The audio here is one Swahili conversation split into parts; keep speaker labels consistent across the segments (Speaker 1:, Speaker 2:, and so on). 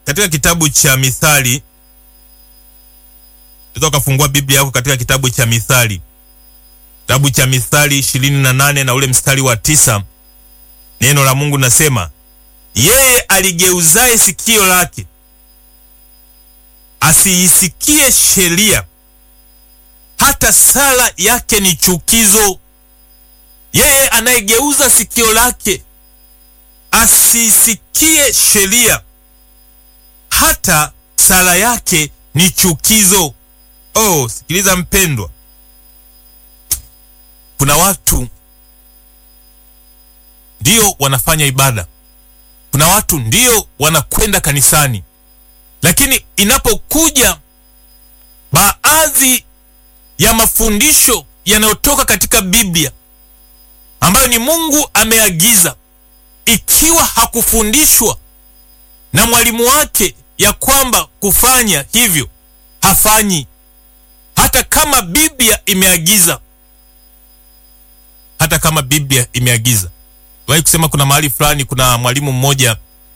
Speaker 1: katika kitabu cha Mithali, unaweza ukafungua Biblia yako katika kitabu cha Mithali, kitabu cha Mithali ishirini na nane na ule mstari wa tisa. Neno la Mungu nasema, yeye aligeuzaye sikio lake asiisikie sheria, hata sala yake ni chukizo. Yeye anayegeuza sikio lake asisikie sheria, hata sala yake ni chukizo. Oh, sikiliza mpendwa, kuna watu ndio wanafanya ibada, kuna watu ndio wanakwenda kanisani, lakini inapokuja baadhi ya mafundisho yanayotoka katika Biblia ambayo ni Mungu ameagiza, ikiwa hakufundishwa na mwalimu wake ya kwamba kufanya hivyo, hafanyi, hata kama Biblia imeagiza, hata kama Biblia imeagiza. Wahi kusema kuna mahali fulani, kuna mwalimu mmoja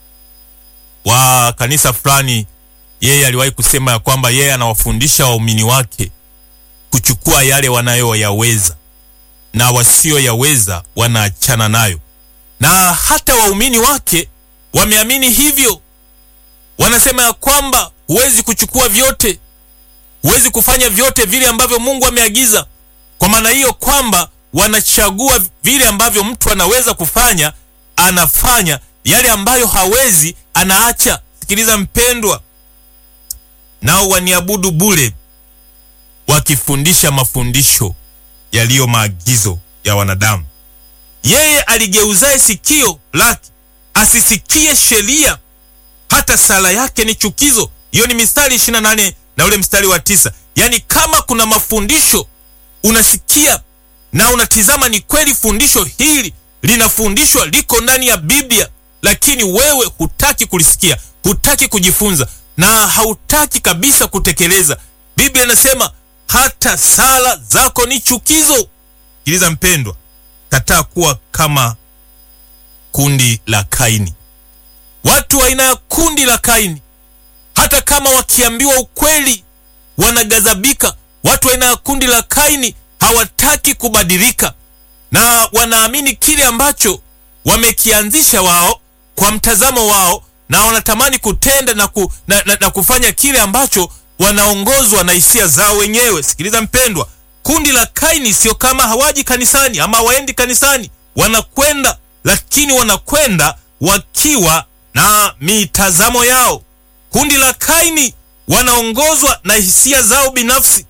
Speaker 1: wa kanisa fulani, yeye aliwahi kusema ya kwamba yeye anawafundisha waumini wake kuchukua yale wanayoyaweza na wasioyaweza wanaachana nayo, na hata waumini wake wameamini hivyo. Wanasema ya kwamba huwezi kuchukua vyote, huwezi kufanya vyote vile ambavyo Mungu ameagiza. Kwa maana hiyo kwamba wanachagua vile ambavyo mtu anaweza kufanya, anafanya yale ambayo hawezi, anaacha. Sikiliza mpendwa, nao waniabudu bure wakifundisha mafundisho yaliyo maagizo ya wanadamu. Yeye aligeuzaye sikio lake asisikie sheria, hata sala yake ni chukizo. Hiyo ni Mithali 28 na ule mstari wa tisa. Yaani, kama kuna mafundisho unasikia na unatizama, ni kweli fundisho hili linafundishwa, liko ndani ya Biblia, lakini wewe hutaki kulisikia, hutaki kujifunza na hautaki kabisa kutekeleza. Biblia inasema hata sala zako ni chukizo. Sikiliza mpendwa, kataa kuwa kama kundi la Kaini. Watu wa aina ya kundi la Kaini, hata kama wakiambiwa ukweli wanaghadhabika. Watu wa aina ya kundi la Kaini hawataki kubadilika, na wanaamini kile ambacho wamekianzisha wao kwa mtazamo wao, na wanatamani kutenda na, ku, na, na, na kufanya kile ambacho wanaongozwa na hisia zao wenyewe. Sikiliza mpendwa, kundi la Kaini sio kama hawaji kanisani ama hawaendi kanisani, wanakwenda, lakini wanakwenda wakiwa na mitazamo yao. Kundi la Kaini wanaongozwa na hisia zao binafsi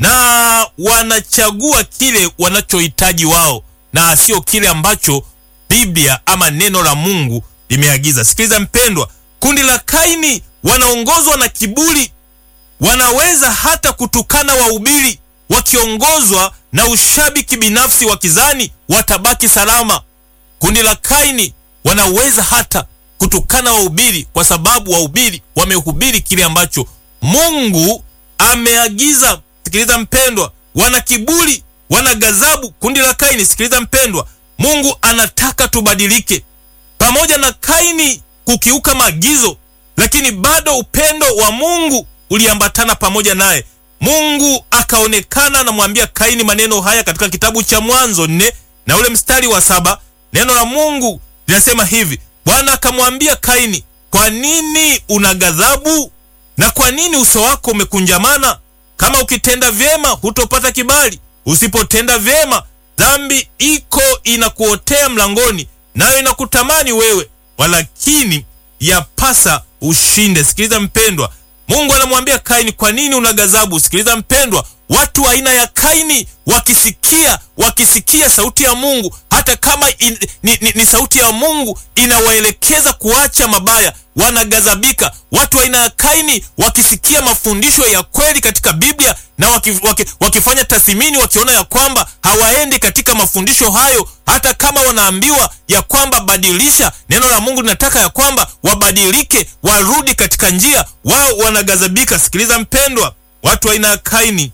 Speaker 1: na wanachagua kile wanachohitaji wao na sio kile ambacho Biblia ama neno la Mungu limeagiza. Sikiliza mpendwa, kundi la Kaini wanaongozwa na kiburi wanaweza hata kutukana wahubiri wakiongozwa na ushabiki binafsi, wakizani watabaki salama. Kundi la Kaini wanaweza hata kutukana wahubiri kwa sababu wahubiri wamehubiri kile ambacho Mungu ameagiza. Sikiliza mpendwa, wana kiburi, wana ghadhabu. Kundi la Kaini, sikiliza mpendwa, Mungu anataka tubadilike. Pamoja na Kaini kukiuka maagizo, lakini bado upendo wa Mungu uliambatana pamoja naye. Mungu akaonekana, anamwambia Kaini maneno haya katika kitabu cha Mwanzo nne na ule mstari wa saba. Neno la Mungu linasema hivi: Bwana akamwambia Kaini, kwa nini una ghadhabu na kwa nini uso wako umekunjamana? Kama ukitenda vyema hutopata kibali, usipotenda vyema dhambi iko inakuotea mlangoni, nayo inakutamani wewe, walakini yapasa ushinde. Sikiliza mpendwa, Mungu anamwambia Kaini, kwa nini una ghadhabu? Sikiliza mpendwa, watu wa aina ya Kaini wakisikia wakisikia sauti ya Mungu, hata kama in, ni, ni, ni sauti ya Mungu inawaelekeza kuacha mabaya, wanaghadhabika. Watu wa aina ya Kaini wakisikia mafundisho ya kweli katika Biblia na waki, waki, wakifanya tathmini, wakiona ya kwamba hawaendi katika mafundisho hayo, hata kama wanaambiwa ya kwamba badilisha, neno la Mungu linataka ya kwamba wabadilike, warudi katika njia, wao wanaghadhabika. Sikiliza mpendwa, watu wa aina ya Kaini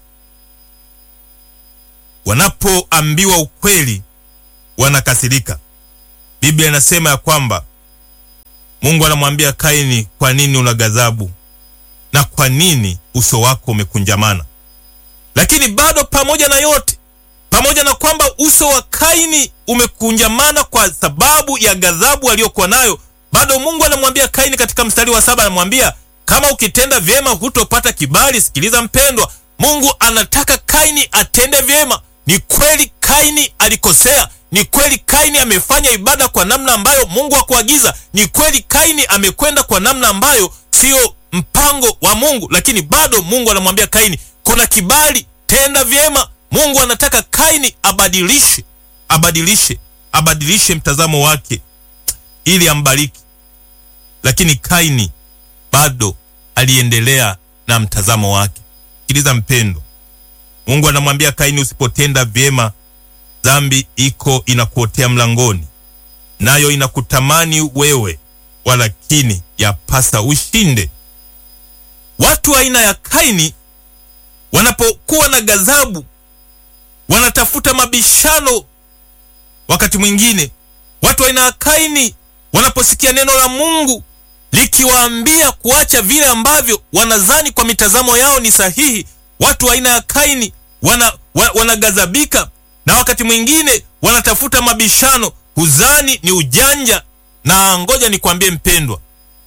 Speaker 1: wanapoambiwa ukweli wanakasirika. Biblia inasema ya kwamba Mungu anamwambia Kaini, kwa nini una ghadhabu na kwa nini uso wako umekunjamana? Lakini bado pamoja na yote, pamoja na kwamba uso wa Kaini umekunjamana kwa sababu ya ghadhabu aliyokuwa nayo, bado Mungu anamwambia Kaini katika mstari wa saba, anamwambia kama ukitenda vyema hutopata kibali. Sikiliza mpendwa, Mungu anataka Kaini atende vyema. Ni kweli Kaini alikosea, ni kweli Kaini amefanya ibada kwa namna ambayo Mungu hakuagiza, ni kweli Kaini amekwenda kwa namna ambayo siyo mpango wa Mungu, lakini bado Mungu anamwambia Kaini, kuna kibali, tenda vyema. Mungu anataka Kaini abadilishe, abadilishe, abadilishe mtazamo wake ili ambariki, lakini Kaini bado aliendelea na mtazamo wake. Sikiliza mpendo, Mungu anamwambia Kaini, usipotenda vyema, dhambi iko inakuotea mlangoni, nayo inakutamani wewe, walakini yapasa ushinde. Watu aina ya Kaini wanapokuwa na ghadhabu, wanatafuta mabishano. Wakati mwingine watu aina ya Kaini wanaposikia neno la Mungu likiwaambia kuacha vile ambavyo wanadhani kwa mitazamo yao ni sahihi, watu aina ya Kaini wana, wa, wanaghadhabika na wakati mwingine wanatafuta mabishano, huzani ni ujanja. Na ngoja nikwambie mpendwa,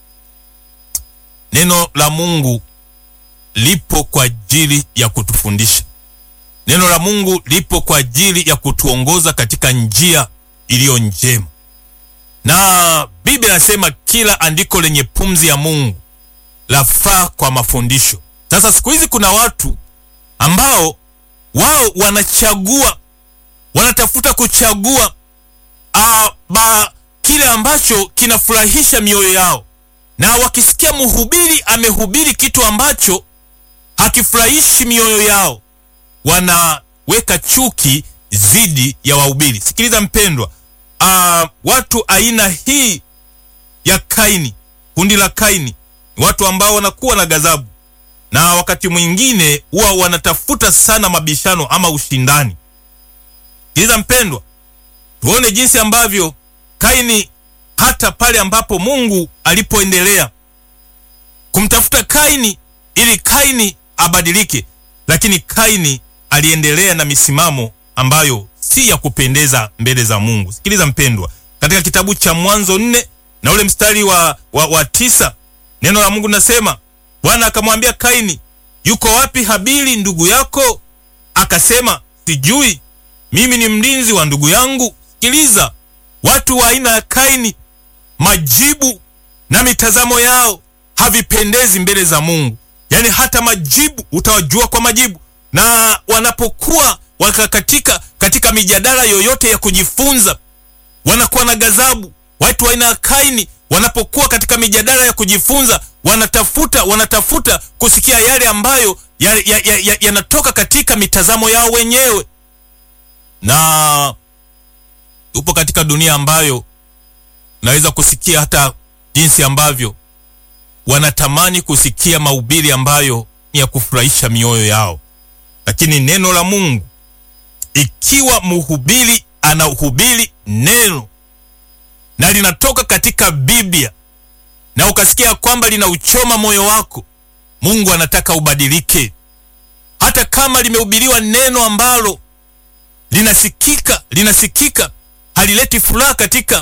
Speaker 1: neno la Mungu lipo kwa ajili ya kutufundisha. Neno la Mungu lipo kwa ajili ya kutuongoza katika njia iliyo njema, na Biblia inasema kila andiko lenye pumzi ya Mungu lafaa kwa mafundisho. Sasa siku hizi kuna watu ambao wao wanachagua, wanatafuta kuchagua a, ba, kile ambacho kinafurahisha mioyo yao, na wakisikia mhubiri amehubiri kitu ambacho hakifurahishi mioyo yao, wanaweka chuki dhidi ya wahubiri. Sikiliza mpendwa, a, watu aina hii ya Kaini, kundi la Kaini, ni watu ambao wanakuwa na ghadhabu na wakati mwingine huwa wanatafuta sana mabishano ama ushindani. Sikiliza mpendwa, tuone jinsi ambavyo Kaini, hata pale ambapo Mungu alipoendelea kumtafuta Kaini ili Kaini abadilike, lakini Kaini aliendelea na misimamo ambayo si ya kupendeza mbele za Mungu. Sikiliza mpendwa, katika kitabu cha Mwanzo nne na ule mstari wa, wa, wa tisa neno la Mungu nasema Bwana akamwambia Kaini, yuko wapi Habili ndugu yako? Akasema, sijui, mimi ni mlinzi wa ndugu yangu. Sikiliza, watu wa aina ya Kaini, majibu na mitazamo yao havipendezi mbele za Mungu. Yaani hata majibu utawajua kwa majibu, na wanapokuwa waka katika, katika mijadala yoyote ya kujifunza wanakuwa na ghadhabu. Watu wa aina ya Kaini wanapokuwa katika mijadala ya kujifunza wanatafuta wanatafuta kusikia yale ambayo yanatoka ya, ya, ya, ya katika mitazamo yao wenyewe, na upo katika dunia ambayo naweza kusikia hata jinsi ambavyo wanatamani kusikia mahubiri ambayo ni ya kufurahisha mioyo yao, lakini neno la Mungu, ikiwa mhubiri anahubiri neno na linatoka katika Biblia na ukasikia kwamba linauchoma moyo wako, Mungu anataka ubadilike. Hata kama limehubiriwa neno ambalo linasikika linasikika halileti furaha katika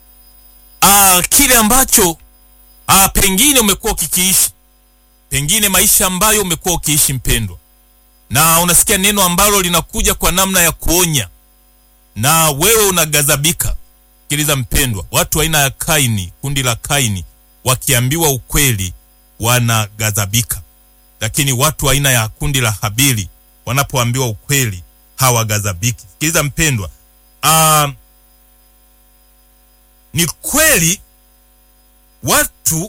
Speaker 1: aa, kile ambacho aa, pengine umekuwa ukikiishi, pengine maisha ambayo umekuwa ukiishi mpendwa, na unasikia neno ambalo linakuja kwa namna ya kuonya na wewe unaghadhabika. Sikiliza mpendwa, watu aina ya Kaini, kundi la Kaini wakiambiwa ukweli wanaghadhabika, lakini watu aina ya kundi la Habili wanapoambiwa ukweli hawaghadhabiki. Sikiliza mpendwa, uh, ni kweli watu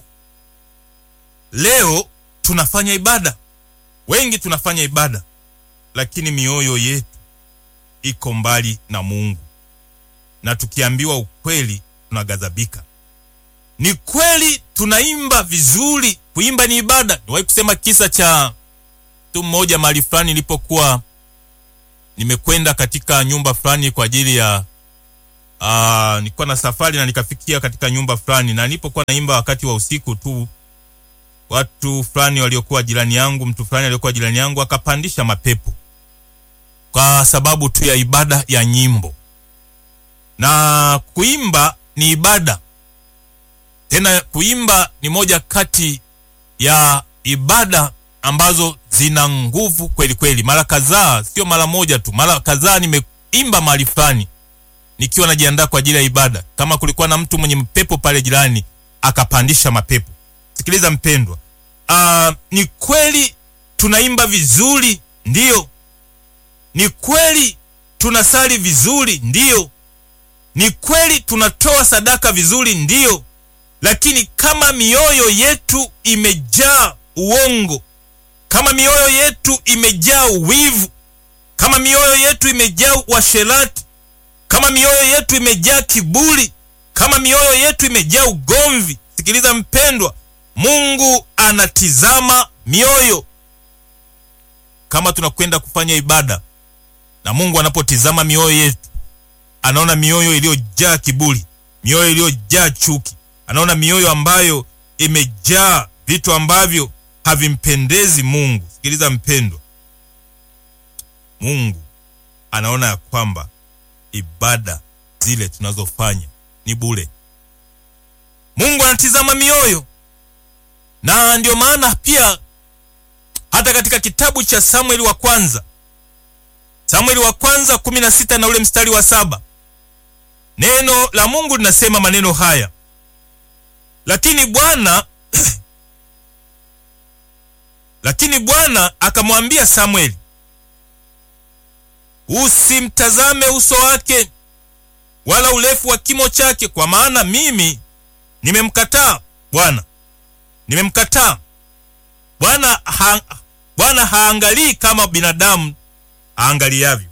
Speaker 1: leo tunafanya ibada, wengi tunafanya ibada, lakini mioyo yetu iko mbali na Mungu, na tukiambiwa ukweli tunaghadhabika. Ni kweli tunaimba vizuri, kuimba ni ibada. Niwahi kusema kisa cha mtu mmoja mahali fulani, nilipokuwa nimekwenda katika nyumba fulani kwa ajili ya uh, nilikuwa na safari na nikafikia katika nyumba fulani, na nilipokuwa naimba wakati wa usiku tu, watu fulani waliokuwa jirani yangu, mtu fulani aliokuwa jirani yangu akapandisha mapepo kwa sababu tu ya ibada ya nyimbo. Na kuimba ni ibada, tena kuimba ni moja kati ya ibada ambazo zina nguvu kweli kweli. Mara kadhaa, sio mara moja tu, mara kadhaa nimeimba mahali fulani nikiwa najiandaa kwa ajili ya ibada, kama kulikuwa na mtu mwenye mpepo pale jirani akapandisha mapepo. Sikiliza mpendwa, uh, ni kweli tunaimba vizuri, ndiyo. Ni kweli tunasali vizuri, ndiyo. Ni kweli tunatoa sadaka vizuri, ndiyo. Lakini kama mioyo yetu imejaa uongo, kama mioyo yetu imejaa uwivu, kama mioyo yetu imejaa uasherati, kama mioyo yetu imejaa kiburi, kama mioyo yetu imejaa ugomvi, sikiliza mpendwa, Mungu anatizama mioyo. Kama tunakwenda kufanya ibada na Mungu anapotizama mioyo yetu, anaona mioyo iliyojaa kiburi, mioyo iliyojaa chuki, anaona mioyo ambayo imejaa vitu ambavyo havimpendezi Mungu. Sikiliza mpendwa, Mungu anaona ya kwamba ibada zile tunazofanya ni bure. Mungu anatizama mioyo, na ndio maana pia hata katika kitabu cha Samueli wa kwanza, Samueli wa kwanza kumi na sita na ule mstari wa saba neno la Mungu linasema maneno haya, lakini Bwana lakini Bwana akamwambia Samueli, usimtazame uso wake wala urefu wa kimo chake, kwa maana mimi nimemkataa. Bwana nimemkataa. Bwana ha, Bwana haangalii kama binadamu aangaliavyo,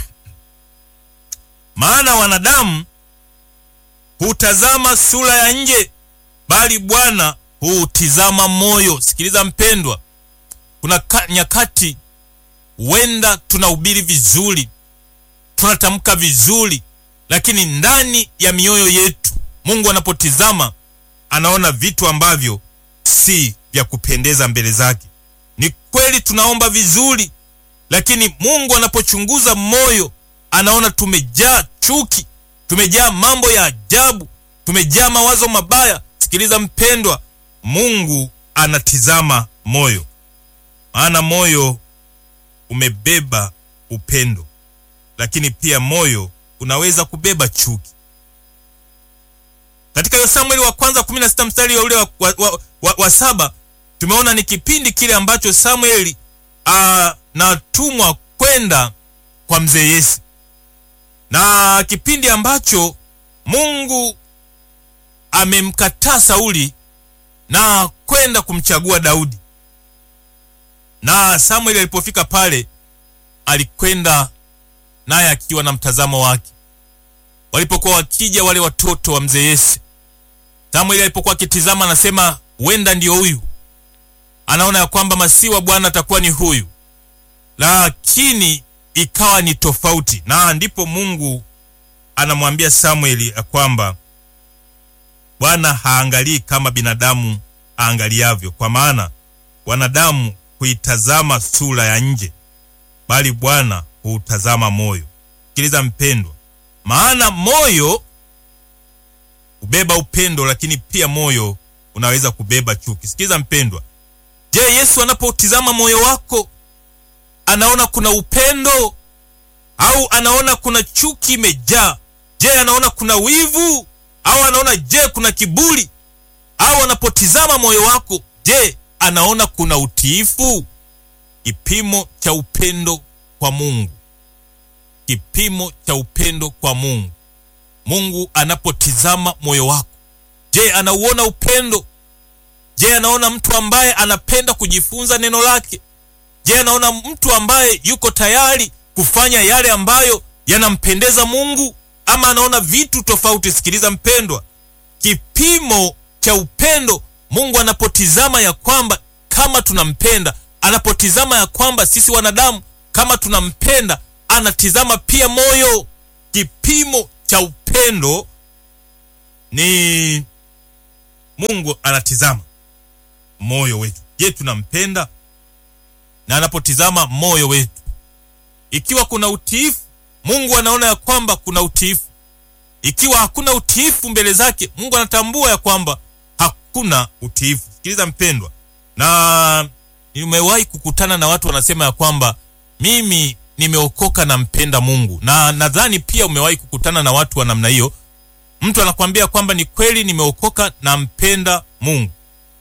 Speaker 1: maana wanadamu hutazama sura ya nje, bali Bwana huutizama moyo. Sikiliza mpendwa, kuna nyakati huenda tunahubiri vizuri, tunatamka vizuri, lakini ndani ya mioyo yetu Mungu anapotizama anaona vitu ambavyo si vya kupendeza mbele zake. Ni kweli tunaomba vizuri, lakini Mungu anapochunguza moyo anaona tumejaa chuki, tumejaa mambo ya ajabu, tumejaa mawazo mabaya. Sikiliza mpendwa, Mungu anatizama moyo, maana moyo umebeba upendo, lakini pia moyo unaweza kubeba chuki. Katika hiyo Samueli wa kwanza 16 mstari ule wa, wa, wa, wa, wa saba tumeona ni kipindi kile ambacho Samueli anatumwa kwenda kwa mzee Yese, na kipindi ambacho Mungu amemkataa Sauli na kwenda kumchagua Daudi. Na Samueli alipofika pale, alikwenda naye akiwa na mtazamo wake. Walipokuwa wakija wale watoto wa mzee Yese, Samueli alipokuwa akitizama, anasema huenda ndio huyu, anaona ya kwamba masihi wa Bwana atakuwa ni huyu, lakini ikawa ni tofauti. Na ndipo Mungu anamwambia Samueli ya kwamba Bwana haangalii kama binadamu aangaliavyo, kwa maana wanadamu huitazama sura ya nje, bali Bwana huutazama moyo. Sikiliza mpendwa, maana moyo hubeba upendo, lakini pia moyo unaweza kubeba chuki. Sikiliza mpendwa, je, Yesu anapotizama moyo wako anaona kuna upendo au anaona kuna chuki imejaa? Je, anaona kuna wivu au anaona je kuna kiburi? Au anapotizama moyo wako, je anaona kuna utiifu? Kipimo cha upendo kwa Mungu, kipimo cha upendo kwa Mungu. Mungu anapotizama moyo wako, je anauona upendo? Je anaona mtu ambaye anapenda kujifunza neno lake? Je anaona mtu ambaye yuko tayari kufanya yale ambayo yanampendeza Mungu ama anaona vitu tofauti? Sikiliza mpendwa, kipimo cha upendo, Mungu anapotizama ya kwamba kama tunampenda, anapotizama ya kwamba sisi wanadamu kama tunampenda, anatizama pia moyo. Kipimo cha upendo upendo ni Mungu anatizama moyo wetu. Je, tunampenda? Na anapotizama moyo wetu, ikiwa kuna utiifu, Mungu anaona ya kwamba kuna utiifu. Ikiwa hakuna utiifu mbele zake, Mungu anatambua ya kwamba hakuna utiifu. Sikiliza mpendwa, na nimewahi kukutana na watu wanasema ya kwamba mimi nimeokoka na mpenda Mungu, na nadhani pia umewahi kukutana na watu wa namna hiyo. Mtu anakwambia kwamba ni kweli nimeokoka na mpenda Mungu.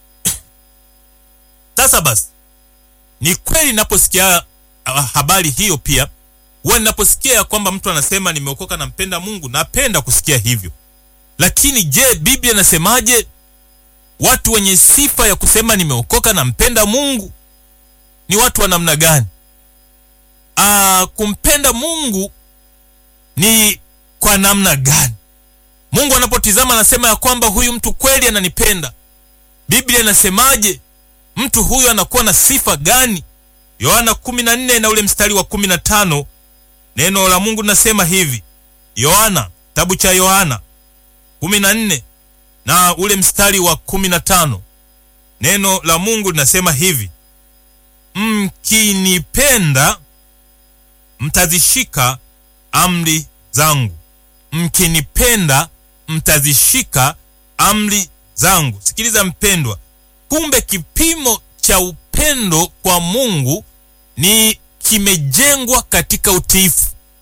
Speaker 1: Sasa basi, ni kweli naposikia habari hiyo, pia huwa ninaposikia ya kwamba mtu anasema nimeokoka na mpenda Mungu, napenda kusikia hivyo. Lakini je, Biblia inasemaje? Watu wenye sifa ya kusema nimeokoka na mpenda Mungu ni watu wa namna gani? Aa, kumpenda Mungu ni kwa namna gani? Mungu anapotizama anasema ya kwamba huyu mtu kweli ananipenda. Biblia inasemaje? Mtu huyu anakuwa na sifa gani? Yohana 14 na ule mstari wa 15, neno la Mungu linasema hivi. Yohana, kitabu cha Yohana 14 na ule mstari wa 15, neno la Mungu linasema hivi: mkinipenda mtazishika amri zangu, mkinipenda mtazishika amri zangu. Sikiliza mpendwa, kumbe kipimo cha upendo kwa Mungu ni kimejengwa katika utiifu.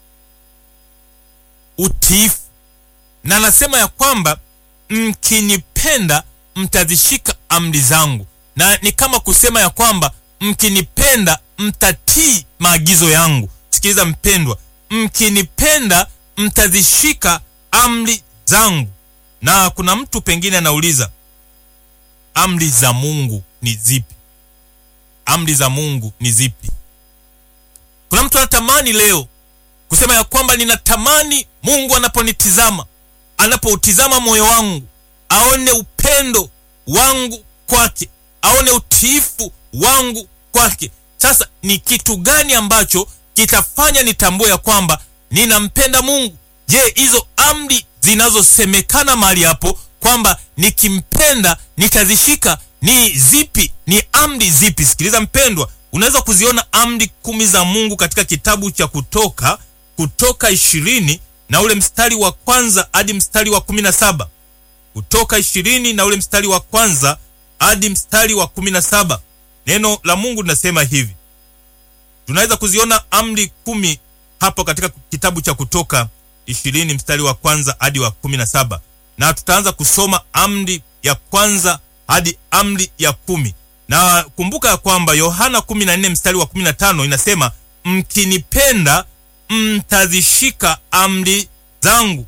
Speaker 1: Utiifu, na anasema ya kwamba mkinipenda mtazishika amri zangu, na ni kama kusema ya kwamba mkinipenda mtatii maagizo yangu. Sikiliza mpendwa, mkinipenda mtazishika amri zangu. Na kuna mtu pengine anauliza amri za Mungu ni zipi? Amri za Mungu ni zipi? Kuna mtu anatamani leo kusema ya kwamba ninatamani Mungu anaponitizama, anapoutizama moyo wangu, aone upendo wangu kwake, aone utiifu wangu kwake. Sasa ni kitu gani ambacho kitafanya nitambue ya kwamba ninampenda Mungu? Je, hizo amri zinazosemekana mahali hapo kwamba nikimpenda nitazishika ni zipi? Ni amri zipi? Sikiliza mpendwa, unaweza kuziona amri kumi za Mungu katika kitabu cha Kutoka, Kutoka ishirini na ule mstari wa kwanza hadi mstari wa kumi na saba Kutoka ishirini na ule mstari wa kwanza hadi mstari wa kumi na saba Neno la Mungu linasema hivi. Tunaweza kuziona amri kumi hapo katika kitabu cha Kutoka ishirini mstari wa kwanza hadi wa kumi na saba na tutaanza kusoma amri ya kwanza hadi amri ya kumi na kumbuka ya kwamba Yohana 14 mstari wa 15 inasema mkinipenda mtazishika amri zangu,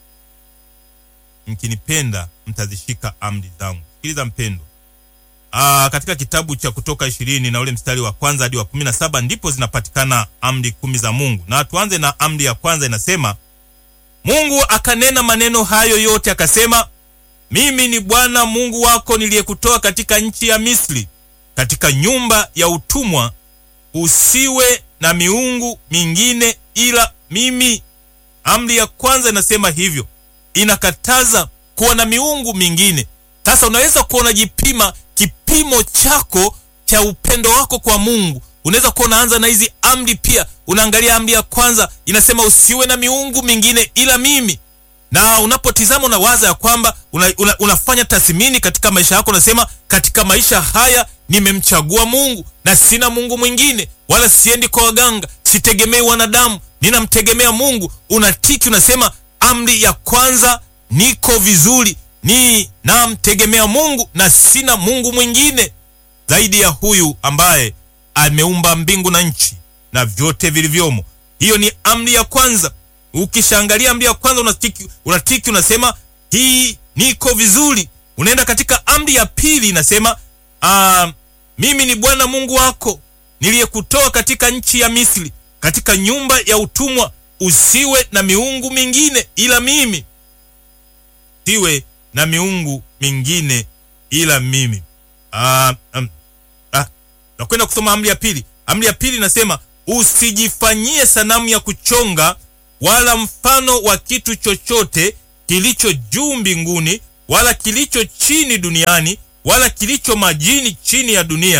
Speaker 1: mkinipenda mtazishika amri zangu. Sikiliza mpendo, aa, katika kitabu cha Kutoka ishirini na ule mstari wa kwanza hadi wa 17 ndipo zinapatikana amri kumi za Mungu, na tuanze na amri ya kwanza. Inasema Mungu akanena maneno hayo yote akasema, mimi ni Bwana Mungu wako niliyekutoa katika nchi ya Misri, katika nyumba ya utumwa. Usiwe na miungu mingine ila mimi. Amri ya kwanza inasema hivyo, inakataza kuwa na miungu mingine. Sasa unaweza kuwa unajipima kipimo chako cha upendo wako kwa Mungu. Unaweza kuwa unaanza na hizi amri pia. Unaangalia amri ya kwanza inasema usiwe na miungu mingine ila mimi, na unapotizama unawaza ya kwamba una, una, unafanya tathmini katika maisha yako, unasema katika maisha haya nimemchagua Mungu na sina Mungu mwingine, wala siendi kwa waganga, sitegemei wanadamu, ninamtegemea Mungu. Unatiki, unasema amri ya kwanza, niko vizuri, ni namtegemea Mungu na sina Mungu mwingine zaidi ya huyu ambaye ameumba mbingu na nchi na vyote vilivyomo. Hiyo ni amri ya kwanza. Ukishaangalia amri ya kwanza unatiki, unatiki unasema hii niko vizuri. Unaenda katika amri ya pili inasema aa, mimi ni Bwana Mungu wako niliyekutoa katika nchi ya Misri, katika nyumba ya utumwa. Usiwe na miungu mingine ila mimi, usiwe na miungu mingine ila mimi. Aa, um, nakwenda kusoma amri ya pili. Amri ya pili inasema usijifanyie sanamu ya kuchonga wala mfano wa kitu chochote kilicho juu mbinguni wala kilicho chini duniani wala kilicho majini chini ya dunia.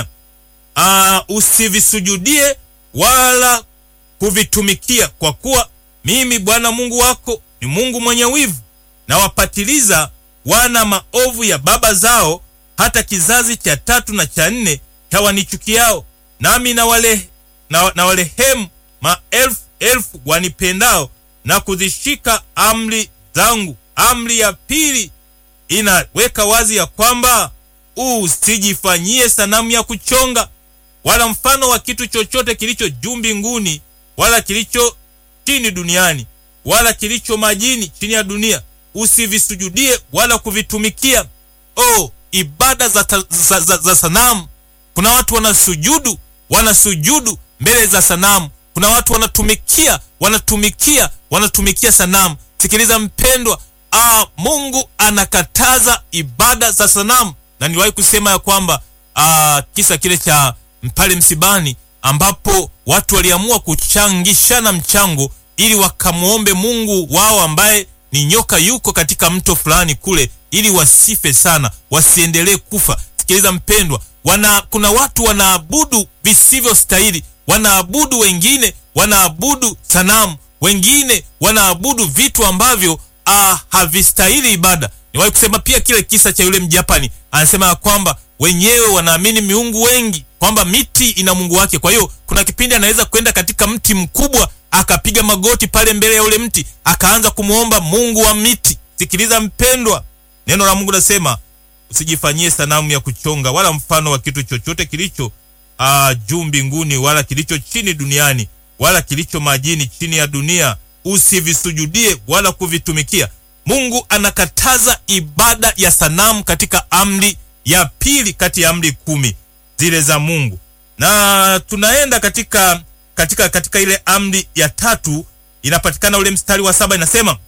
Speaker 1: Aa, usivisujudie wala kuvitumikia, kwa kuwa mimi Bwana Mungu wako ni Mungu mwenye wivu, na wapatiliza wana maovu ya baba zao hata kizazi cha tatu na cha nne cha wanichukiao, nami na wale na, na walehemu maelfu elfu wanipendao na kuzishika amri zangu. Amri ya pili inaweka wazi ya kwamba usijifanyie sanamu ya kuchonga wala mfano wa kitu chochote kilicho juu mbinguni wala kilicho chini duniani wala kilicho majini chini ya dunia, usivisujudie wala kuvitumikia. Oh, ibada za, ta, za, za, za sanamu. Kuna watu wanasujudu wanasujudu mbele za sanamu. Kuna watu wanatumikia wanatumikia wanatumikia sanamu. Sikiliza mpendwa, ah, Mungu anakataza ibada za sanamu, na niliwahi kusema ya kwamba ah, kisa kile cha pale msibani ambapo watu waliamua kuchangishana mchango ili wakamwombe Mungu wao ambaye ni nyoka yuko katika mto fulani kule, ili wasife sana, wasiendelee kufa. Sikiliza mpendwa, wana kuna watu wanaabudu visivyostahili, wanaabudu wengine, wanaabudu sanamu, wengine wanaabudu vitu ambavyo ah, havistahili ibada. Niwahi kusema pia kile kisa cha yule Mjapani, anasema ya kwamba wenyewe wanaamini miungu wengi, kwamba miti ina mungu wake. Kwa hiyo kuna kipindi anaweza kwenda katika mti mkubwa akapiga magoti pale mbele ya ule mti akaanza kumwomba mungu wa miti. Sikiliza mpendwa, neno la Mungu nasema usijifanyie sanamu ya kuchonga wala mfano wa kitu chochote kilicho uh, juu mbinguni wala kilicho chini duniani wala kilicho majini chini ya dunia, usivisujudie wala kuvitumikia. Mungu anakataza ibada ya sanamu katika amri ya pili kati ya amri kumi zile za Mungu, na tunaenda katika katika katika ile amri ya tatu inapatikana ule mstari wa saba inasema,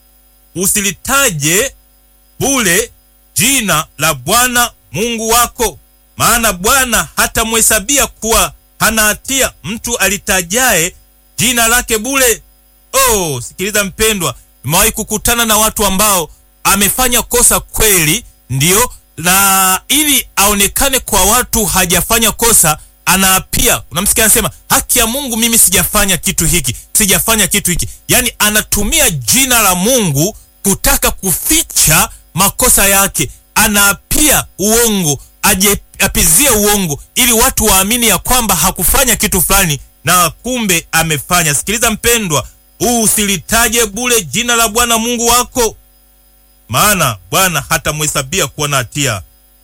Speaker 1: usilitaje bure jina la Bwana Mungu wako, maana Bwana hatamhesabia kuwa hana hatia mtu alitajaye jina lake bure. Oh, sikiliza mpendwa, nimewahi kukutana na watu ambao amefanya kosa kweli, ndiyo, na ili aonekane kwa watu hajafanya kosa anaapia. Unamsikia anasema, haki ya Mungu, mimi sijafanya kitu hiki, sijafanya kitu hiki. Yaani anatumia jina la Mungu kutaka kuficha makosa yake, anaapia uongo, apizie uongo ili watu waamini ya kwamba hakufanya kitu fulani na kumbe amefanya. Sikiliza mpendwa, usilitaje bure jina la Bwana Mungu wako, maana Bwana hatamhesabia kuwa na hatia,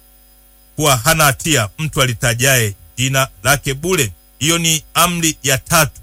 Speaker 1: kuwa hana hatia mtu alitajaye jina lake bure. Hiyo ni amri ya tatu,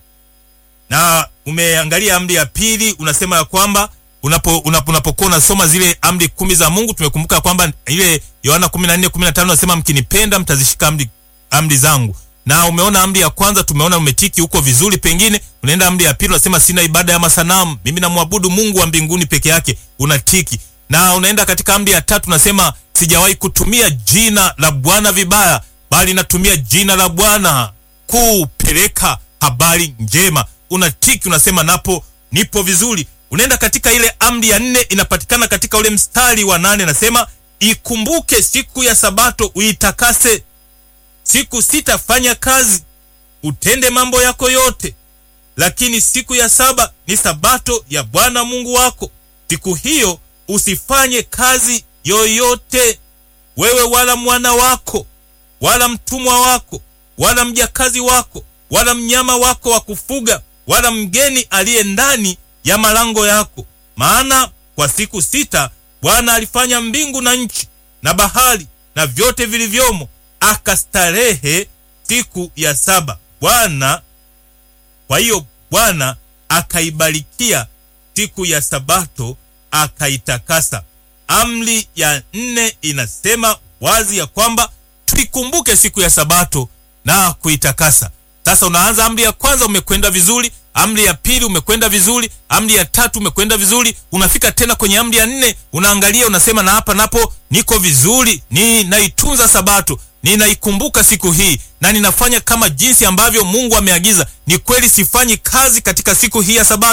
Speaker 1: na umeangalia amri ya pili, unasema ya kwamba unapo unapokuwa unasoma zile amri kumi za Mungu, tumekumbuka kwamba ile Yohana 14:15 nasema mkinipenda mtazishika amri amri zangu. Na umeona amri ya kwanza, tumeona umetiki huko vizuri, pengine unaenda amri ya pili, unasema sina ibada ya masanamu, mimi namwabudu Mungu wa mbinguni peke yake, unatiki. Na unaenda katika amri ya tatu, unasema sijawahi kutumia jina la Bwana vibaya, bali natumia jina la Bwana kupeleka habari njema, unatiki, unasema napo nipo vizuri unaenda katika ile amri ya nne inapatikana katika ule mstari wa nane nasema, ikumbuke siku ya Sabato uitakase, siku sita fanya kazi, utende mambo yako yote, lakini siku ya saba ni Sabato ya Bwana Mungu wako. Siku hiyo usifanye kazi yoyote, wewe wala mwana wako wala mtumwa wako wala mjakazi wako wala mnyama wako wa kufuga wala mgeni aliye ndani ya malango yako. Maana kwa siku sita Bwana alifanya mbingu na nchi na bahari na vyote vilivyomo, akastarehe siku ya saba Bwana. Kwa hiyo Bwana akaibarikia siku ya Sabato akaitakasa. Amri ya nne inasema wazi ya kwamba tuikumbuke siku ya Sabato na kuitakasa. Sasa unaanza amri ya kwanza, umekwenda vizuri amri ya pili umekwenda vizuri, amri ya tatu umekwenda vizuri, unafika tena kwenye amri ya nne, unaangalia unasema, na hapa napo niko vizuri, ninaitunza Sabato, ninaikumbuka siku hii na ninafanya kama jinsi ambavyo Mungu ameagiza. Ni kweli sifanyi kazi katika siku hii ya Sabato,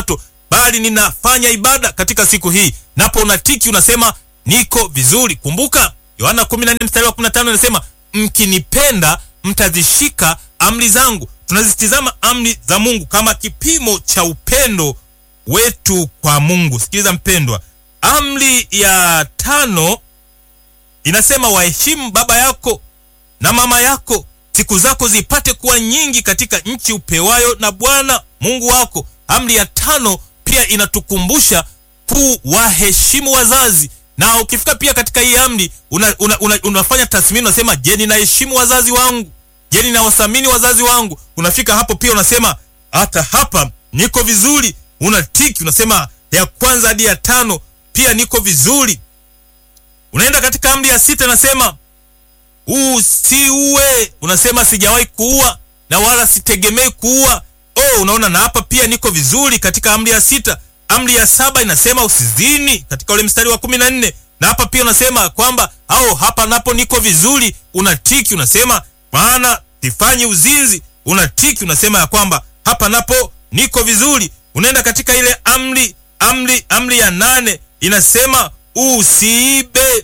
Speaker 1: bali ninafanya ibada katika siku hii. Napo unatiki unasema niko vizuri. Kumbuka Yohana 14 mstari wa 15 inasema mkinipenda mtazishika amri zangu. Tunazitizama amri za Mungu kama kipimo cha upendo wetu kwa Mungu. Sikiliza mpendwa, amri ya tano inasema waheshimu baba yako na mama yako, siku zako zipate kuwa nyingi katika nchi upewayo na Bwana Mungu wako. Amri ya tano pia inatukumbusha kuwaheshimu wazazi, na ukifika pia katika hii amri una, una, una, unafanya tathmini, unasema je, ninaheshimu wazazi wangu? Je, ninawathamini wazazi wangu? Unafika hapo pia unasema hata hapa niko vizuri, unatiki, unasema ya kwanza hadi ya tano pia niko vizuri. Unaenda katika amri ya sita, nasema usiue, unasema sijawahi kuua na wala sitegemei kuua. Oh, unaona, na hapa pia niko vizuri katika amri ya sita. Amri ya saba inasema usizini katika ule mstari wa kumi na nne na hapa pia unasema kwamba au hapa napo niko vizuri, unatiki, unasema maana sifanyi uzinzi, unatiki, unasema ya kwamba hapa napo niko vizuri. Unaenda katika ile amri amri amri ya nane inasema usiibe,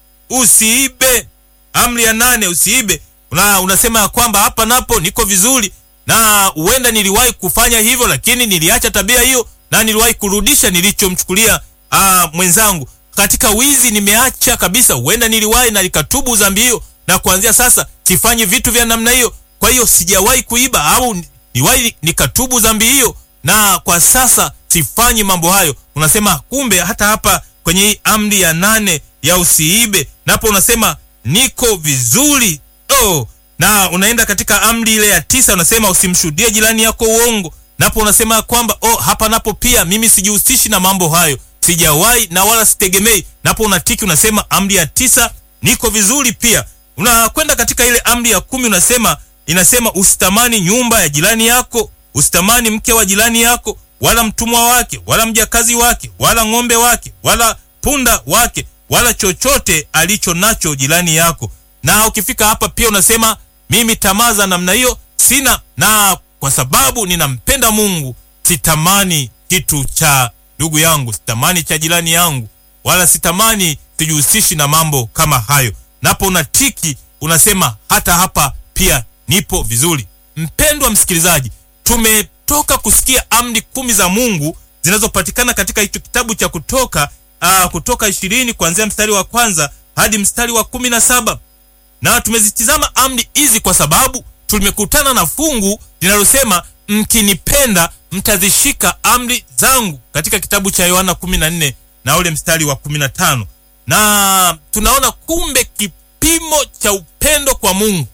Speaker 1: usiibe. Amri ya nane usiibe, una, unasema ya kwamba hapa napo niko vizuri, na huenda niliwahi kufanya hivyo, lakini niliacha tabia hiyo na niliwahi kurudisha nilichomchukulia mwenzangu. Katika wizi nimeacha kabisa, huenda niliwahi na nikatubu dhambi hiyo, na kuanzia sasa sifanyi vitu vya namna hiyo. Kwa hiyo sijawahi kuiba au niliwahi nikatubu dhambi hiyo, na kwa sasa sifanyi mambo hayo. Unasema kumbe hata hapa kwenye hii amri ya nane ya usiibe, napo unasema niko vizuri. Oh, na unaenda katika amri ile ya tisa, unasema usimshuhudie jirani yako uongo, napo unasema kwamba oh, hapa napo pia mimi sijihusishi na mambo hayo, sijawahi na wala sitegemei. Napo unatiki, unasema amri ya tisa niko vizuri pia. Unakwenda katika ile amri ya kumi, unasema inasema usitamani nyumba ya jirani yako, usitamani mke wa jirani yako, wala mtumwa wake, wala mjakazi wake, wala ng'ombe wake, wala punda wake, wala chochote alicho nacho jirani yako. Na ukifika hapa pia unasema mimi tamaa za namna hiyo sina, na kwa sababu ninampenda Mungu sitamani kitu cha ndugu yangu, sitamani cha jirani yangu, wala sitamani, sijihusishi na mambo kama hayo. Napo unatiki unasema hata hapa pia nipo vizuri. Mpendwa msikilizaji, tumetoka kusikia amri kumi za Mungu zinazopatikana katika hicho kitabu cha Kutoka aa, Kutoka ishirini kuanzia mstari wa kwanza hadi mstari wa kumi na saba na tumezitizama amri hizi kwa sababu tumekutana na fungu linalosema mkinipenda mtazishika amri zangu katika kitabu cha Yohana 14 na ule mstari wa 15, na tunaona kumbe kipimo cha upendo kwa Mungu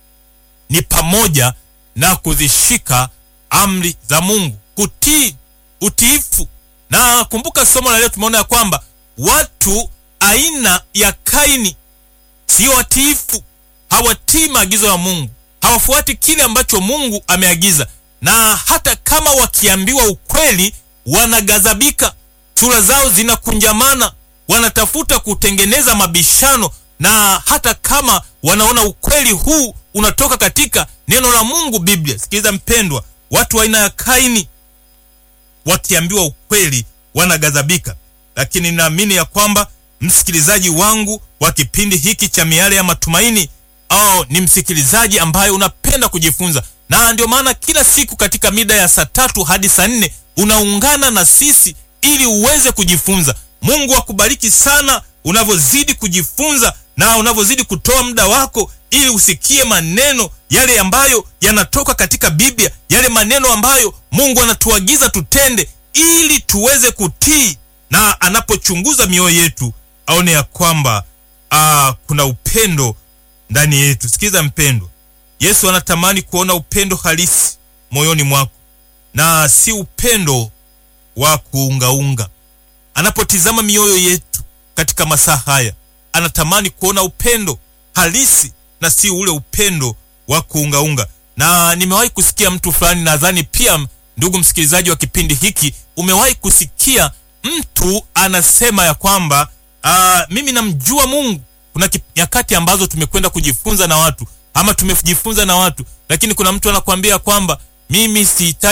Speaker 1: ni pamoja na kuzishika amri za Mungu, kutii, utiifu. Na kumbuka somo la leo tumeona ya kwamba watu aina ya Kaini sio watiifu, hawatii maagizo ya Mungu, hawafuati kile ambacho Mungu ameagiza, na hata kama wakiambiwa ukweli wanaghadhabika, sura zao zinakunjamana, wanatafuta kutengeneza mabishano, na hata kama wanaona ukweli huu unatoka katika neno la Mungu, Biblia. Sikiliza mpendwa, watu wa aina ya Kaini wakiambiwa ukweli wanaghadhabika, lakini naamini ya kwamba msikilizaji wangu wa kipindi hiki cha Miale ya Matumaini au ni msikilizaji ambaye unapenda kujifunza, na ndio maana kila siku katika mida ya saa tatu hadi saa nne unaungana na sisi ili uweze kujifunza. Mungu akubariki sana unavyozidi kujifunza na unavyozidi kutoa muda wako ili usikie maneno yale ambayo yanatoka katika Biblia, yale maneno ambayo Mungu anatuagiza tutende ili tuweze kutii, na anapochunguza mioyo yetu aone ya kwamba aa, kuna upendo ndani yetu. Sikiza mpendwa, Yesu anatamani kuona upendo halisi moyoni mwako na si upendo wa kuungaunga. Anapotizama mioyo yetu katika masaa haya, anatamani kuona upendo halisi na si ule upendo wa kuungaunga. Na nimewahi kusikia mtu fulani, nadhani pia ndugu msikilizaji wa kipindi hiki umewahi kusikia mtu anasema ya kwamba aa, mimi namjua Mungu. Kuna nyakati ambazo tumekwenda kujifunza na watu ama tumejifunza na watu, lakini kuna mtu anakuambia kwamba mimi sihitaji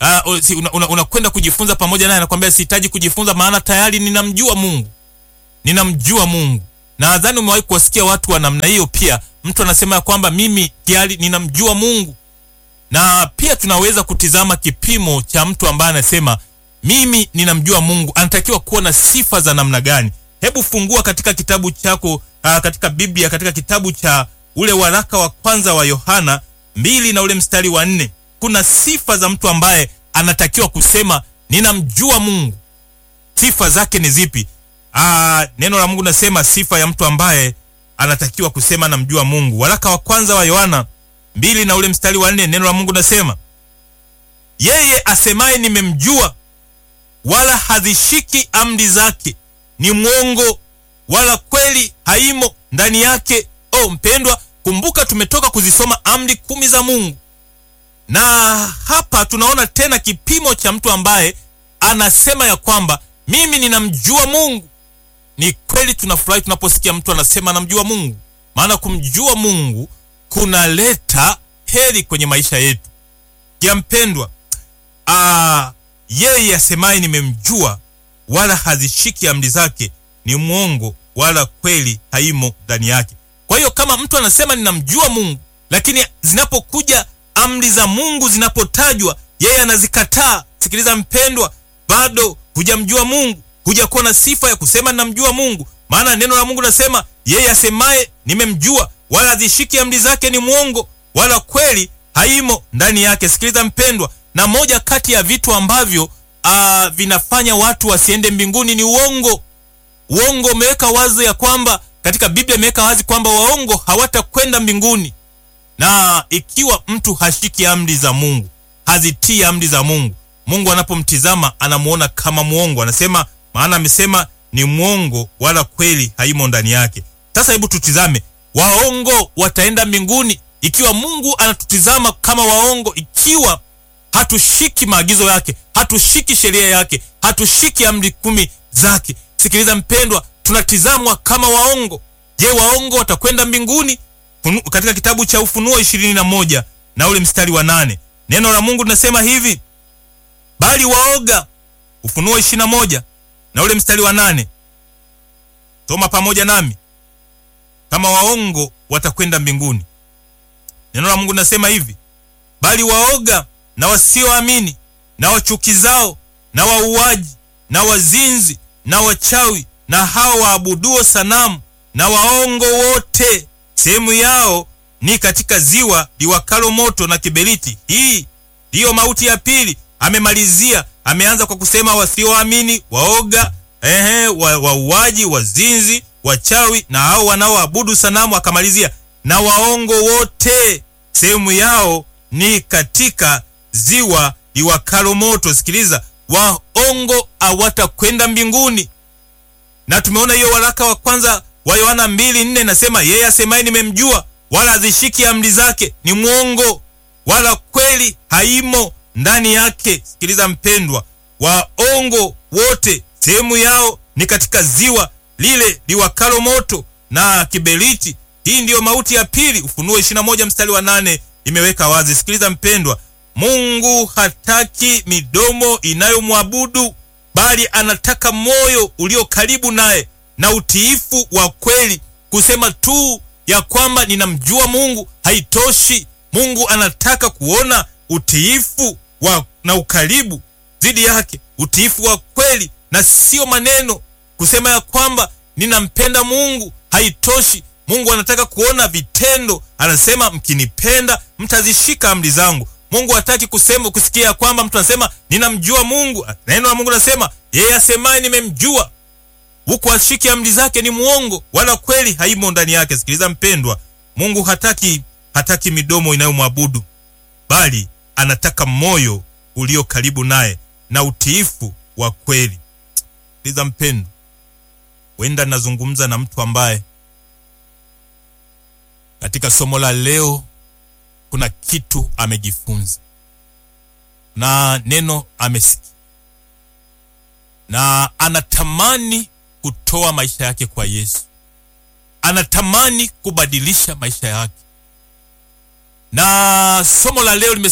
Speaker 1: uh, si, unakwenda una, una kujifunza pamoja naye, anakwambia sihitaji kujifunza, maana tayari ninamjua Mungu, ninamjua Mungu. Na nadhani umewahi kuwasikia watu wa namna hiyo. Pia mtu anasema ya kwamba mimi tayari ninamjua Mungu, na pia tunaweza kutizama kipimo cha mtu ambaye anasema mimi ninamjua Mungu, anatakiwa kuwa na sifa za namna gani? Hebu fungua katika kitabu chako, uh, katika Biblia, katika kitabu cha ule waraka wa kwanza wa Yohana mbili na ule mstari wa nne kuna sifa za mtu ambaye anatakiwa kusema ninamjua Mungu. Sifa zake ni zipi? Aa, neno la Mungu nasema sifa ya mtu ambaye anatakiwa kusema namjua Mungu. Waraka wa kwanza wa Yohana mbili na ule mstari wa nne neno la Mungu nasema yeye asemaye nimemjua, wala hazishiki amri zake, ni mwongo, wala kweli haimo ndani yake. Oh mpendwa, kumbuka tumetoka kuzisoma amri kumi za Mungu na hapa tunaona tena kipimo cha mtu ambaye anasema ya kwamba mimi ninamjua Mungu. Ni kweli tunafurahi tunaposikia mtu anasema anamjua Mungu, maana kumjua Mungu kunaleta heri kwenye maisha yetu. Ya mpendwa, aa, yeye asemaye nimemjua, wala hazishiki amri zake, ni mwongo, wala kweli haimo ndani yake. Kwa hiyo kama mtu anasema ninamjua Mungu, lakini zinapokuja amri za Mungu zinapotajwa, yeye anazikataa. Sikiliza mpendwa, bado hujamjua Mungu, hujakuwa na sifa ya kusema ninamjua Mungu, maana neno la Mungu nasema yeye asemaye nimemjua, wala hazishiki amri zake, ni mwongo, wala kweli haimo ndani yake. Sikiliza mpendwa, na moja kati ya vitu ambavyo aa, vinafanya watu wasiende mbinguni ni uongo. Uongo umeweka wazi ya kwamba katika Biblia imeweka wazi kwamba waongo hawatakwenda mbinguni na ikiwa mtu hashiki amri za Mungu, hazitii amri za Mungu, Mungu anapomtizama anamuona kama mwongo. Anasema, maana amesema ni mwongo, wala kweli haimo ndani yake. Sasa hebu tutizame, waongo wataenda mbinguni ikiwa Mungu anatutizama kama waongo, ikiwa hatushiki maagizo yake, hatushiki sheria yake, hatushiki amri kumi zake. Sikiliza mpendwa, tunatizamwa kama waongo. Je, waongo watakwenda mbinguni? Katika kitabu cha Ufunuo ishirini na moja na ule mstari wa nane neno la Mungu linasema hivi, bali waoga. Ufunuo ishirini na moja na ule mstari wa nane soma pamoja nami, kama waongo watakwenda mbinguni. Neno la Mungu linasema hivi, bali waoga na wasioamini na wachukizao na wauaji na wazinzi na wachawi na hao waabuduo sanamu na waongo wote sehemu yao ni katika ziwa liwakalo moto na kiberiti. Hii ndiyo mauti ya pili. Amemalizia, ameanza kwa kusema wasioamini, waoga, ehe, wauaji, wa wazinzi, wachawi na hao wanaoabudu sanamu. Akamalizia na waongo wote, sehemu yao ni katika ziwa liwakalo moto. Sikiliza, waongo hawatakwenda mbinguni, na tumeona hiyo waraka wa kwanza wa Yohana mbili nne nasema yeye asemaye nimemjua, wala hazishiki amri zake, ni mwongo, wala kweli haimo ndani yake. Sikiliza mpendwa, waongo wote sehemu yao ni katika ziwa lile liwakalo moto na kiberiti. Hii ndiyo mauti ya pili. Ufunuo 21 mstari wa nane imeweka wazi. Sikiliza mpendwa, Mungu hataki midomo inayomwabudu bali anataka moyo ulio karibu naye na utiifu wa kweli. Kusema tu ya kwamba ninamjua Mungu haitoshi. Mungu anataka kuona utiifu wa na ukaribu dhidi yake, utiifu wa kweli na sio maneno. Kusema ya kwamba ninampenda Mungu haitoshi. Mungu anataka kuona vitendo. Anasema mkinipenda mtazishika amri zangu. Mungu hataki kusema kusikia ya kwamba mtu anasema ninamjua Mungu. Neno la Mungu anasema yeye asemaye nimemjua huku ashiki amri zake ni mwongo, wala kweli haimo ndani yake. Sikiliza mpendwa, Mungu hataki hataki midomo inayomwabudu bali anataka moyo ulio karibu naye na utiifu wa kweli. Sikiliza mpendwa, wenda nazungumza na mtu ambaye katika somo la leo kuna kitu amejifunza na neno amesikia na anatamani kutoa maisha yake kwa Yesu, anatamani kubadilisha maisha yake. Na somo la leo limesema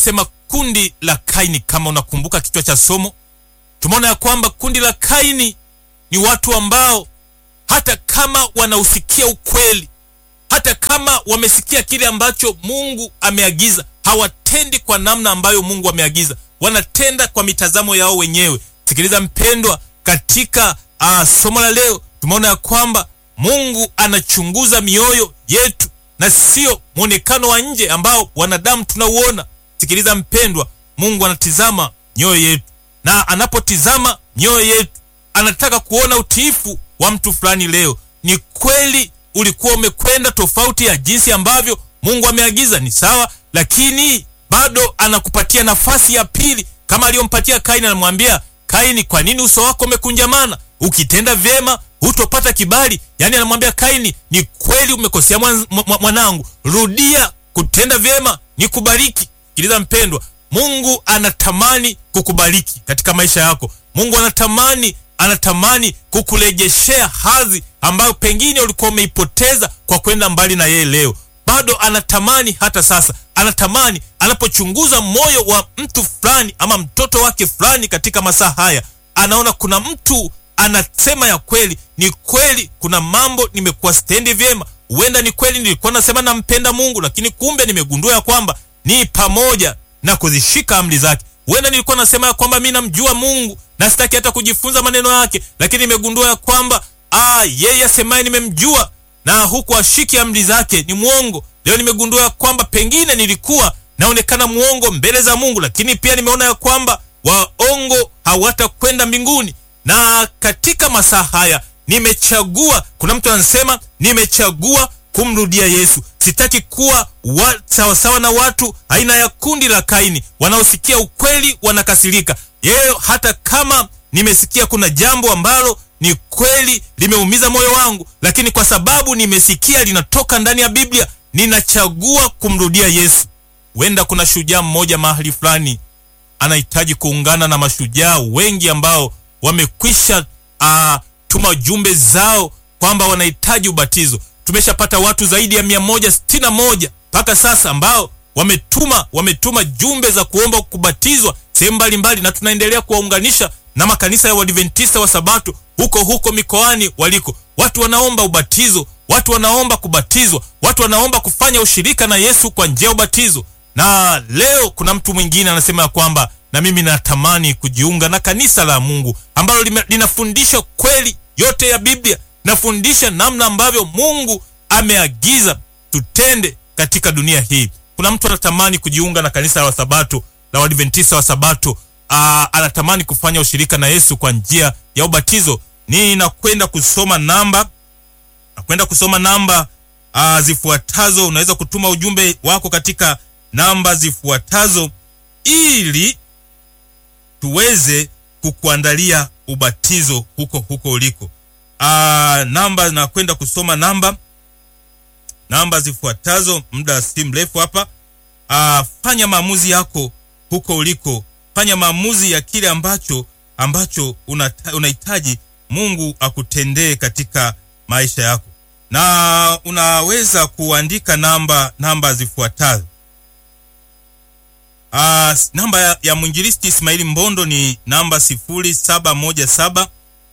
Speaker 1: kundi la Kaini. Kama unakumbuka kichwa cha somo, tumeona ya kwamba kundi la Kaini ni watu ambao hata kama wanausikia ukweli, hata kama wamesikia kile ambacho Mungu ameagiza, hawatendi kwa namna ambayo Mungu ameagiza, wanatenda kwa mitazamo yao wenyewe. Sikiliza mpendwa, katika uh, somo la leo tumeona ya kwamba Mungu anachunguza mioyo yetu na sio mwonekano wa nje ambao wanadamu tunauona. Sikiliza mpendwa, Mungu anatizama mioyo yetu, na anapotizama mioyo yetu anataka kuona utiifu wa mtu fulani. Leo ni kweli ulikuwa umekwenda tofauti ya jinsi ambavyo Mungu ameagiza, ni sawa, lakini bado anakupatia nafasi ya pili, kama aliyompatia Kaini. Anamwambia Kaini, kwa nini uso wako umekunjamana? Ukitenda vyema hutopata kibali. Yaani anamwambia Kaini, ni kweli umekosea mwanangu, rudia kutenda vyema nikubariki. Sikiliza mpendwa, Mungu anatamani kukubariki katika maisha yako. Mungu anatamani anatamani kukurejeshea hadhi ambayo pengine ulikuwa umeipoteza kwa kwenda mbali na yeye. Leo bado anatamani, hata sasa anatamani, anapochunguza moyo wa mtu fulani ama mtoto wake fulani katika masaa haya, anaona kuna mtu anasema ya kweli, ni kweli, kuna mambo nimekuwa stendi vyema. Huenda ni kweli nilikuwa nasema nampenda Mungu, lakini kumbe nimegundua ya kwamba ni pamoja na kuzishika amri zake. Huenda nilikuwa nasema ya kwamba mimi namjua Mungu na sitaki hata kujifunza maneno yake, lakini nimegundua ya kwamba ah, yeye asemaye nimemjua na huku ashiki amri zake ni mwongo. Leo nimegundua ya kwamba pengine nilikuwa naonekana mwongo mbele za Mungu, lakini pia nimeona ya kwamba waongo hawatakwenda mbinguni. Na katika masaa haya nimechagua, kuna mtu anasema nimechagua kumrudia Yesu. Sitaki kuwa sawasawa na watu aina ya kundi la Kaini wanaosikia ukweli wanakasirika. Yeye hata kama nimesikia kuna jambo ambalo ni kweli limeumiza moyo wangu, lakini kwa sababu nimesikia linatoka ndani ya Biblia, ninachagua kumrudia Yesu. Huenda kuna shujaa mmoja mahali fulani anahitaji kuungana na mashujaa wengi ambao wamekwisha uh, tuma jumbe zao kwamba wanahitaji ubatizo. Tumeshapata watu zaidi ya mia moja sitini na moja mpaka sasa ambao wametuma wametuma jumbe za kuomba kubatizwa sehemu mbalimbali, na tunaendelea kuwaunganisha na makanisa ya Waadventista wa Sabato huko huko mikoani waliko. Watu wanaomba ubatizo, watu wanaomba kubatizwa, watu wanaomba kufanya ushirika na Yesu kwa njia ya ubatizo. Na leo kuna mtu mwingine anasema ya kwamba na mimi natamani kujiunga na kanisa la Mungu ambalo linafundisha kweli yote ya Biblia, nafundisha namna ambavyo Mungu ameagiza tutende katika dunia hii. Kuna mtu anatamani kujiunga na kanisa la Sabato la Waadventista wa Sabato. Aa, anatamani kufanya ushirika na Yesu kwa njia ya ubatizo. Ninakwenda kusoma namba, nakwenda kusoma namba aa, zifuatazo. Unaweza kutuma ujumbe wako katika namba zifuatazo ili tuweze kukuandalia ubatizo huko huko uliko. Aa, namba nakwenda kusoma namba namba zifuatazo, muda si mrefu hapa. Aa, fanya maamuzi yako huko uliko, fanya maamuzi ya kile ambacho ambacho unahitaji Mungu akutendee katika maisha yako, na unaweza kuandika namba namba zifuatazo. Uh, namba ya, ya mwinjilisti Ismaili Mbondo ni namba sifuri saba moja saba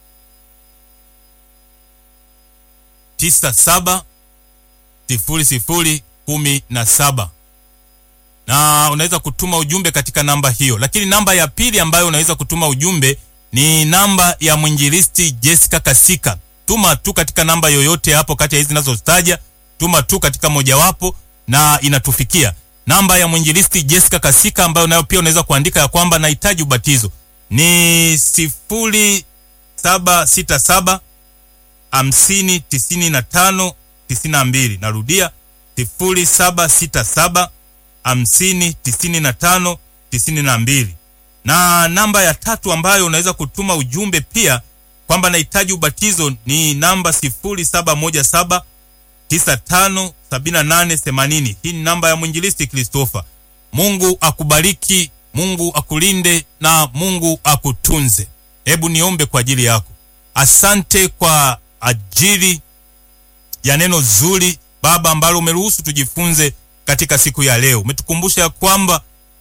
Speaker 1: tisa saba sifuri sifuri kumi na saba na unaweza kutuma ujumbe katika namba hiyo. Lakini namba ya pili ambayo unaweza kutuma ujumbe ni namba ya mwinjilisti Jessica Kasika. Tuma tu katika namba yoyote hapo kati ya hizi ninazotaja, tuma tu katika mojawapo na inatufikia namba ya mwinjilisti Jessica Kasika ambayo nayo pia unaweza kuandika ya kwamba nahitaji ubatizo ni sifuri saba sita saba hamsini tisini na tano tisini na mbili. Narudia sifuri saba sita saba hamsini tisini na tano tisini na mbili. Na namba ya tatu ambayo unaweza kutuma ujumbe pia kwamba nahitaji ubatizo ni namba sifuri saba moja saba tisa tano sabini na nane themanini. Hii ni namba ya mwinjilisti Kristofa. Mungu akubariki, Mungu akulinde na Mungu akutunze. Hebu niombe kwa ajili yako. Asante kwa ajili ya neno zuri Baba ambalo umeruhusu tujifunze katika siku ya leo. Umetukumbusha ya kwamba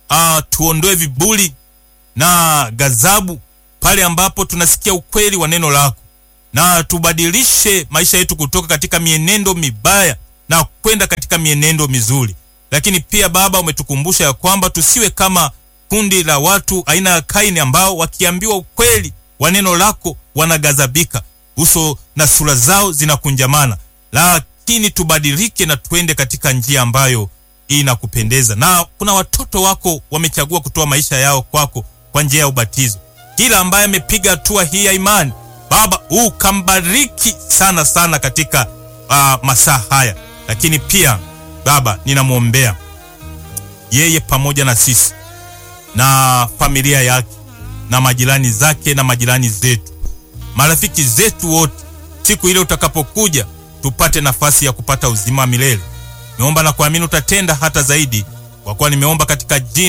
Speaker 1: uh, tuondoe viburi na ghadhabu pale ambapo tunasikia ukweli wa neno lako, na tubadilishe maisha yetu kutoka katika mienendo mibaya na kwenda katika mienendo mizuri. Lakini pia Baba, umetukumbusha ya kwamba tusiwe kama kundi la watu aina ya Kaini ambao wakiambiwa ukweli wa neno lako wanaghadhabika, uso na sura zao zinakunjamana. Lakini tubadilike na tuende katika njia ambayo inakupendeza. Na kuna watoto wako wamechagua kutoa maisha yao kwako kwa njia ya ubatizo. Kila ambaye amepiga hatua hii ya imani, Baba, ukambariki sana sana katika uh, masaa haya. Lakini pia Baba, ninamwombea yeye pamoja na sisi na familia yake na majirani zake na majirani zetu, marafiki zetu wote, siku ile utakapokuja tupate nafasi ya kupata uzima wa milele. Nimeomba na kuamini utatenda hata zaidi, kwa kuwa nimeomba katika jina